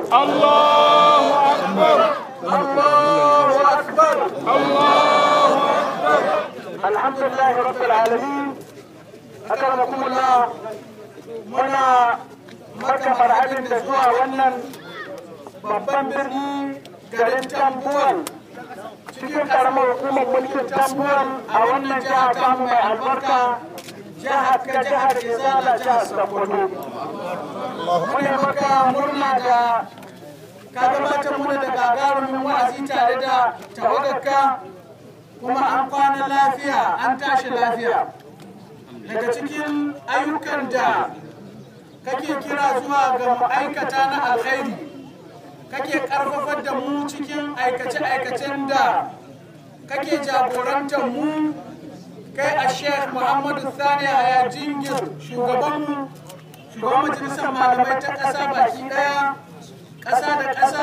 Allahu akbar Allahu akbar Allahu akbar alhamdulillah rabbil alamin akramakumullah muna maka marhabin da zuwa wannan babban birni garin tambuwal cikin karamar hukumar mulkin tambuwal a wannan jiha tamu mai albarka jihar ka jihar izala jihar sokoto muna maka murna da ka gabatar muna da gagarumin wa'azi tare da tawagarka kuma an kwana lafiya an tashi lafiya daga cikin ayyukan da kake kira zuwa ga ma'aikata na alkhairi kake karfafar da mu cikin aikace-aikacen da kake jagorantar mu kai a sheikh muhammadu sani haya jingir shugabanmu shugaban majalisar malamai ta ƙasa baki ɗaya ƙasa da ƙasa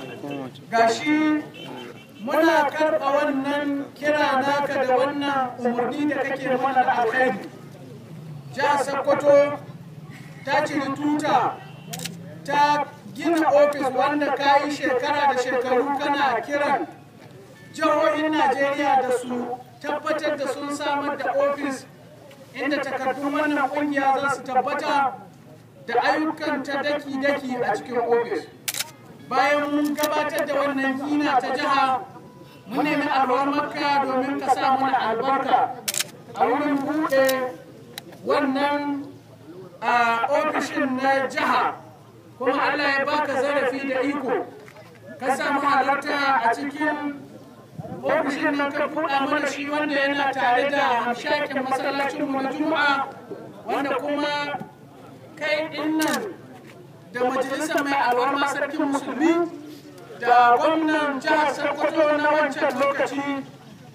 gashi muna karɓa wannan kira naka da wannan umarni da kake mana da alkhairi jihar sokoto ta ciri tuta ta gina ofis wanda ka yi shekara da shekaru kana kiran jihohin najeriya da su tabbatar da sun samar da ofis inda takardun wannan kungiya za su tabbata da ayyukan ta daki-daki a cikin ofis bayan mun gabatar da wannan gina ta jiha mun nemi albarmarka domin ka sa mana albarka a wurin buɗe wannan a ofishin na jiha kuma Allah ya baka zarafi da iko ka samu halarta a cikin ofishin nan ka buɗa mana shi wanda yana tare da hamshakin masallacinmu na juma'a wanda kuma kai ɗin nan da majalisar mai alwarma sarkin musulmi da gwamnan jihar sokoto na wancan lokaci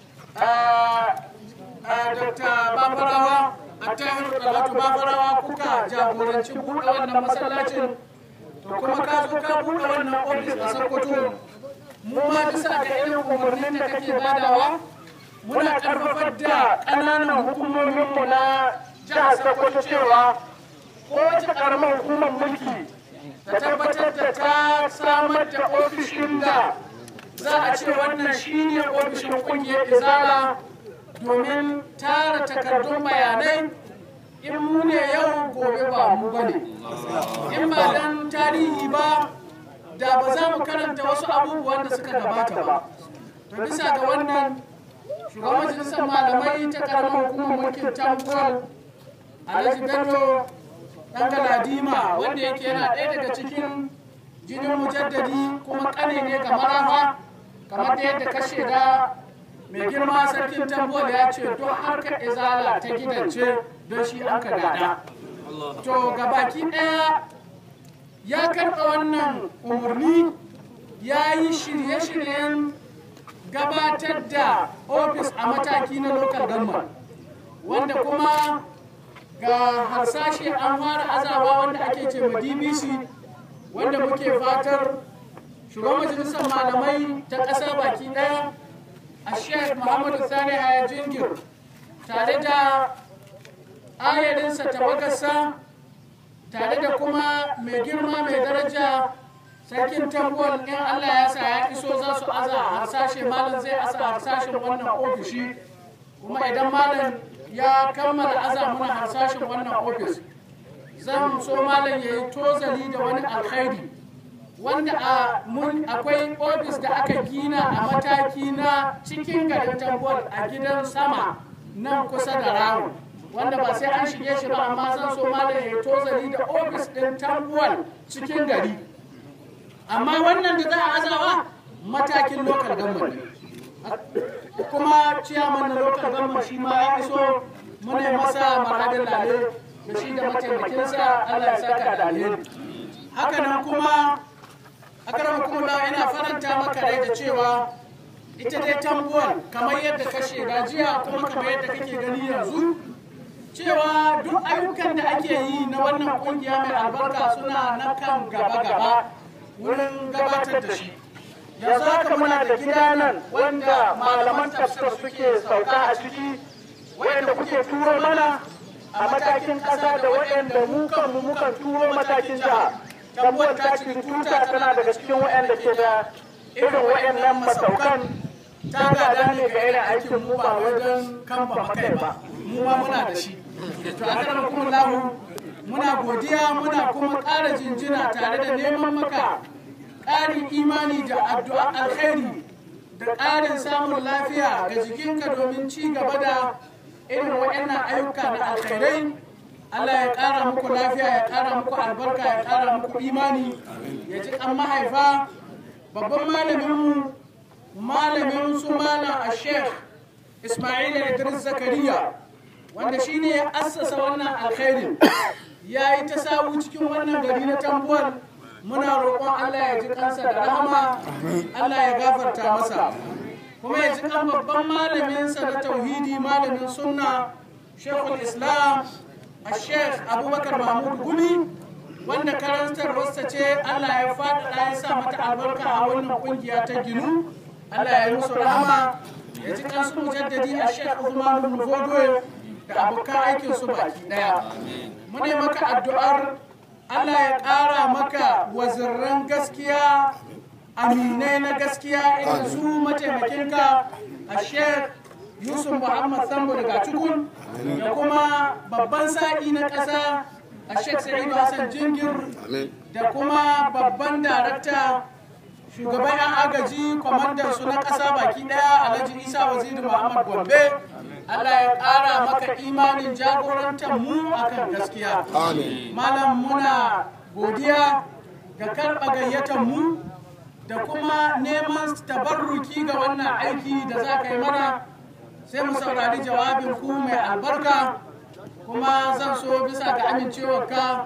a dr babarawa a tahiru dalatu babarawa kuka jagoranci buɗe wannan masallacin to kuma ka zo ka buɗe wannan ofis a sokoto mu ma bisa ga irin umarnin da kake badawa muna karfafar da ƙananan hukumominmu na jihar sokoto cewa kowace ƙaramar hukumar mulki da tabbatar da ta samar da ofishin da za a ce wannan shine ofishin kungiyar izala domin tara takardun bayanai in mu ne yau gobe ba mu bane in ba dan tarihi ba da ba za mu karanta wasu abubuwan da suka gabata ba to bisa ga wannan shugaban majalisar malamai ta karamar hukumar mulkin tambuwal alhaji bello dan galadima wanda yake yana ɗaya daga cikin jinin mujaddadi kuma ƙane ne ga marafa kamar da yadda ka shaida mai girma sarkin tambuwal ya ce don harkar izala ta gidance don shi an ka gada to gabaki ɗaya ya karɓa wannan umarni ya yi shirye-shiryen gabatar da ofis a mataki na local government wanda kuma ga harsashe an fara azawa wanda ake ce ma dbc wanda muke fatar shugaban majalisar malamai ta ƙasa baki ɗaya a sheikh muhammadu sani haya jingir tare da ayarinsa tawagarsa tare da kuma mai girma mai daraja sarkin tambuwal in allah ya sa ya iso za su aza harsashe malam zai asa harsashen wannan ofishi kuma idan malam ya kammala aza muna harsashin wannan ofis zan so malam ya yi tozali da wani alkhairi wanda a mun akwai ofis da aka gina a mataki na cikin garin tambuwal a gidan sama nan kusa da rawu wanda ba sai an shige shi ba amma zan so malam ya yi tozali da ofis ɗin tambuwal cikin gari amma wannan da za a azawa matakin lokal government ne kuma ciyaman na lokal government shi ma ya iso muna masa marhabin lale da shi da mataimakinsa Allah ya saka da alheri haka nan kuma akarama kuma ina faranta maka rai da cewa ita dai tambuwan kamar yadda ka shaida jiya kuma kamar yadda kake gani yanzu cewa duk ayyukan da ake yi na wannan kungiya mai albarka suna na kan gaba-gaba wurin gabatar da shi yanzu haka muna da gida nan wanda malaman tafsir suke sauka a ciki wayanda kuke turo mana a matakin ƙasa da wayanda mu kanmu mukan turo matakin jiha tambuwar ta ci tuta tana daga cikin waɗanda ke da irin waɗannan masaukan ta gada ne ga irin aikin mu ba wajen kan ba makai ba mu ma muna da shi to a kan kuma lahu muna godiya muna kuma ƙara jinjina tare da neman maka ƙarin imani da addu'a alkhairi da ƙarin samun lafiya ga jikinka domin ci gaba da irin waɗannan ayyuka na alkhairai Allah ya ƙara muku lafiya ya ƙara muku albarka ya ƙara muku imani ya ji kan mahaifa babban malaminmu malamin su malam a sheikh ismail idris zakariya wanda shine ya assasa wannan alkhairin ya yi ta sabu cikin wannan gari na tambuwal muna roƙon Allah ya ji kansa da rahama Allah ya gafarta masa kuma ya ji kan babban malaminsa na tauhidi malamin sunna shekul islam a sheikh abubakar mahmud gumi wanda karantarwarsa ce Allah ya faɗaɗa ya sa mata albarka a wannan ƙungiya ta ginu Allah ya yi musu rahama ya ji kansu mujaddadi a sheikh Usman bin Fodoyo da abokan aikin su baki daya mu ne maka addu'ar Allah ya ƙara maka wazirran gaskiya aminai na gaskiya irin su mataimakinka a sheikh Yusuf Muhammad Sambo daga Cikun da kuma babban sa'i na ƙasa a sheikh Sa'idu Hassan Jingir da kuma babban darakta shugaban 'yan agaji kwamandan su na ƙasa baki ɗaya alhaji isa waziri muhammad gombe allah ya ƙara maka imanin jagorantar mu akan gaskiya malam muna godiya ga karɓa gayyatar mu da kuma neman tabarruki ga wannan aiki da za ka yi mana sai mu saurari jawabin ku mai albarka kuma zan so bisa ga amincewarka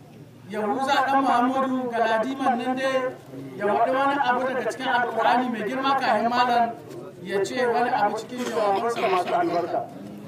yahuza dan muhammadu galadiman nan dai ya waɗi wani abu daga cikin alkur'ani mai girma kayan malam ya ce wani abu cikin jawabansa masu albarka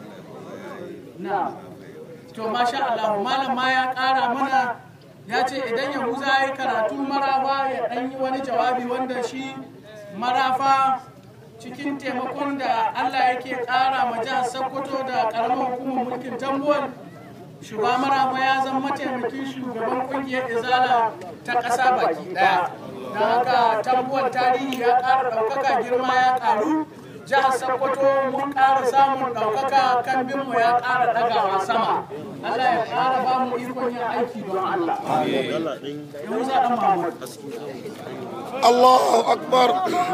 na to masha Allah malam ma ya ƙara mana ya ce idan yahuza ya yi karatu marafa ya ɗan yi wani jawabi wanda shi marafa cikin taimakon da Allah yake ƙara ma jihar Sokoto da ƙaramar hukumar mulkin tambuwal shugaba marafa ya zama mataimakin shugaban kungiyar izala ta ƙasa baki ɗaya don haka tambuwar tarihi ya ƙara ɗaukaka girma ya ƙaru jihar sokoto mun ƙara samun ɗaukaka kambinmu ya ƙara ɗagawa sama allah ya ƙara ba mu ikon yin aiki don allah yau za ɗan mahmud Allahu akbar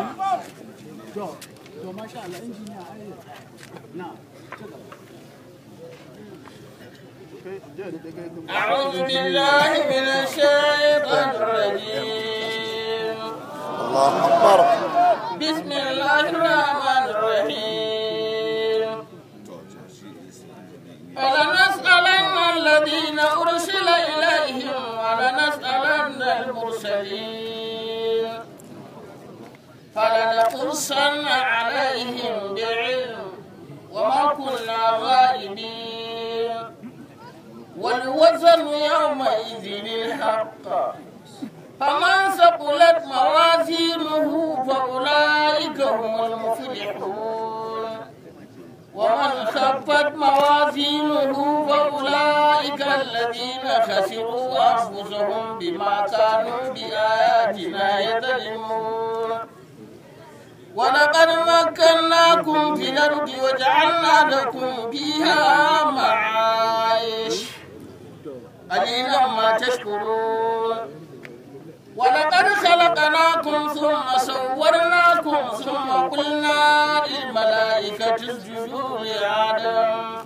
to masha allah injiniya na أعوذ بالله من الشيطان الرجيم الله أكبر بسم الله الرحمن الرحيم فلنسألن الذين أرسل إليهم ولنسألن المرسلين فلنقصن عليهم بعلم وما كنا غائبين والوزن يومئذ الحق فمن ثقلت موازينه فأولئك هم المفلحون ومن خفت موازينه فأولئك الذين خسروا أنفسهم بما كانوا بآياتنا يظلمون ولقد مكناكم في الأرض وجعلنا لكم فيها معايش قليلا ما تشكرون ولقد خلقناكم ثم صورناكم ثم قلنا للملائكة اسجدوا لآدم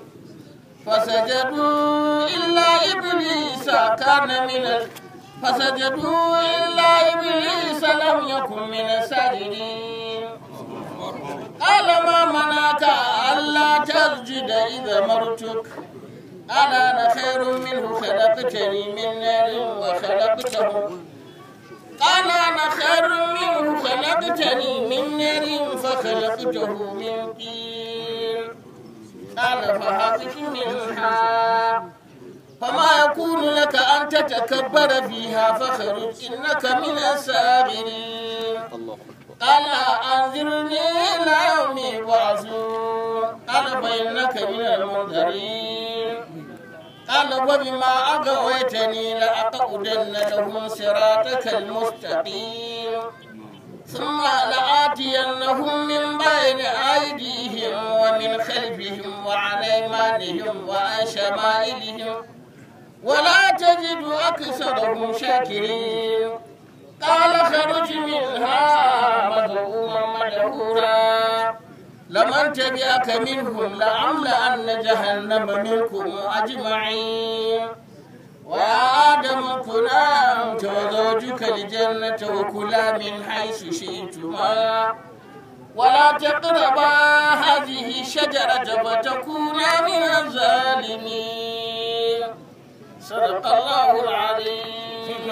فسجدوا إلا إبليس كان من ال... فسجدوا إلا إبليس لم يكن من الساجدين قال ما منعك ألا تسجد إذا مرتك قال أنا خير منه خلقتني من نار وخلقته قال أنا خير منه خلقتني من نار فخلقته من طين قال فهبط منها فما يكون لك أن تتكبر فيها فخرج إنك من الساغرين قال أنذرني إلى يوم يبعثون قال فإنك من المنذرين قال وبما أغويتني لأقعد لأقعدن لهم صراطك المستقيم ثم لآتينهم من بين أيديهم ومن خلفهم وعن أيمانهم وعن شمائلهم ولا تجد أكثرهم شاكرين قال خرج منها مذءوما مدحورا لمن تبعك منهم لأملأن جهنم منكم أجمعين ويا آدم كلا أنت وزوجك الجنة وكلا من حيث شئتما ولا تقربا هذه الشجرة فتكونا من الظالمين صدق الله العظيم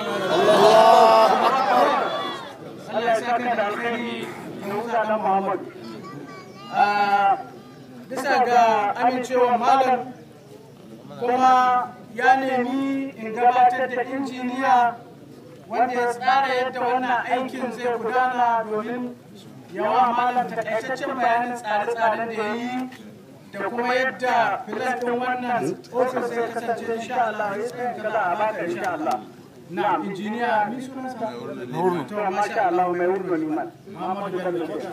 Allah ya saka da alkhairi da Musa dan Muhammad. Bisa ga amincewar malam kuma ya nemi in gabatar da injiniya wanda ya tsara yadda wannan aikin zai gudana domin yawa malam takaitaccen bayanin tsare-tsaren da ya yi da kuma yadda filas ɗin wannan ofis zai kasance insha Allah ya tsayin kaza a baka insha Allah. Na injiniya mi sunansa? To masha Allah mai wurno ni man. Muhammadu Bello kenan.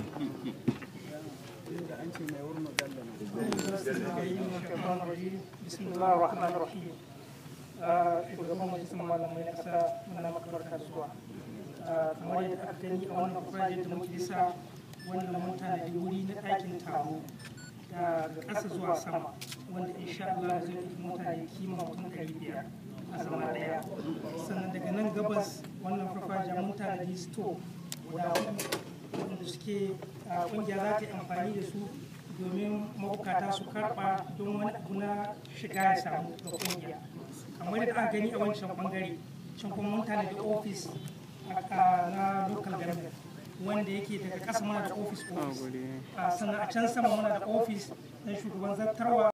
bismillah rahman rahim shugaban majalisar malamai na kasa muna maka barka da zuwa kamar yadda aka gani a wannan project da muke sa wannan mun tanadi wuri na ɗakin taro daga ƙasa zuwa sama wanda insha Allah zai ɗauki mutane kima mutum ɗari biyar a zama ɗaya sannan daga nan gabas wannan farfajiya mun tanadi store guda wanda suke ƙungiya za ta yi amfani da su domin mabukata su karba don wani abu na shiga ya samu ga kungiya kamar da aka gani a wancan bangare can kuma mun da ofis na local government wanda yake daga ƙasa mana da ofis ofis sannan a can sama muna da ofis na shugaban zartarwa